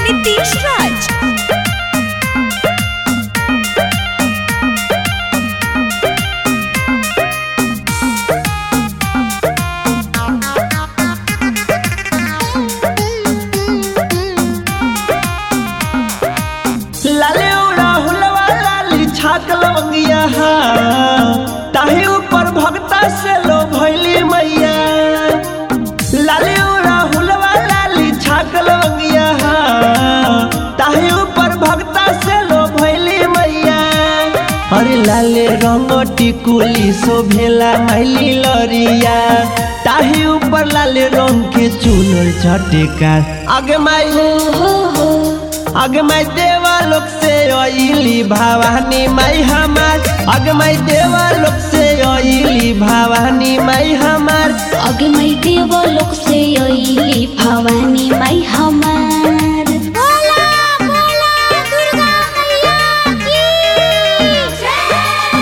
Nitish Raj. लाले उड़ा हुलवा लाली छाक लवंगिया हा ताही ऊपर भक्ता से लो भैली मैया लाले उड़ा हुलवा लाली छाक लवंगिया हा ताही ऊपर भक्ता से लो भैली मैया अरे लाले रंग टिकुली शोभेला मैली लरिया ताही ऊपर लाले रंग के चूनर चटेका आगे माई आगे मैं देवा लोक से अइली भवानी माई हमार आगे मैं देवा लोक से अइली भवानी माई हमार अगे मैं देव लोक से अइली भवानी माई हमार बोला बोला दुर्गा मैया की जय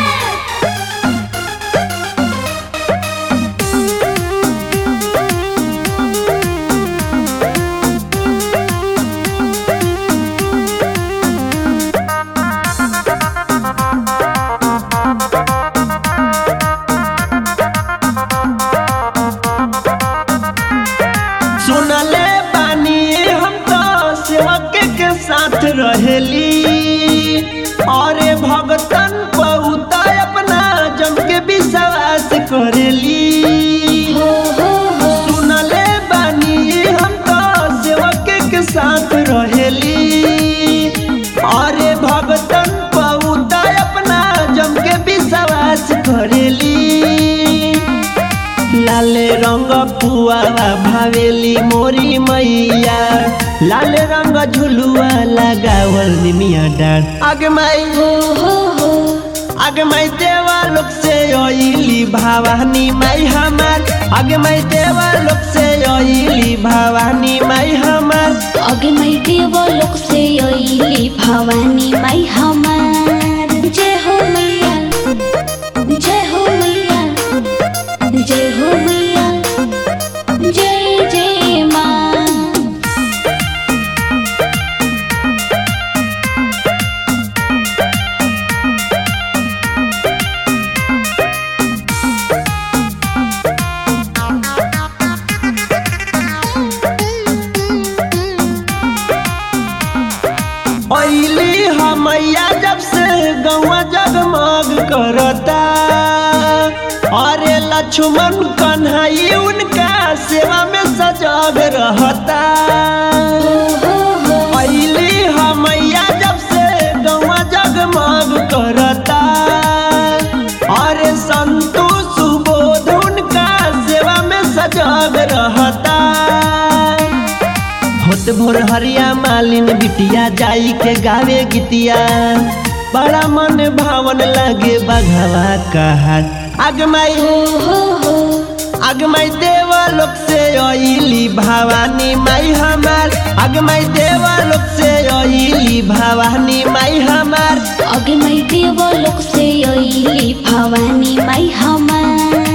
सुनले बानी हम तो सेवक के साथ रहेली और भगतन बहुत अपना जम के विश्वास करेली हो हो हो सुनले बानी हम तो सेवक के साथ रहेली अरे भगतन बहुत अपना जम के विश्वास करेली लाल रंग पुआवा भावेली मोरी मैया लाल रंग झुलुआ लगावल निमिया डार आगे माई हो हो हो आगे मैं देवा लोक से अइली भवानी माई हमार आगे मैं देवा लोक से अइली भवानी माई हमार अगे मैं देव लोक से अइली भवानी माई हमार जय हो मैया जय हो मैया जय हो मैया जय जय माँ अइली हमैया जब से गौवा जगमग करता अरे लक्ष्मण कन्हई उनका सेवा में सजग रहता अइली हमैया जब से गौवा जगमग करता अरे संतु सुबोध उनका सेवा में सजग रहता होत भोर हरिया मालिन बिटिया जाई के गावे गीतिया बड़ा मन भावन लगे बघवा कहा आग माई हो हो हो आग माई देवा लोक से अइली भवानी माई हमार आग माई देवा लोक से अइली भवानी माई हमार अगे मैं देव लोक से अइली भवानी माई हमार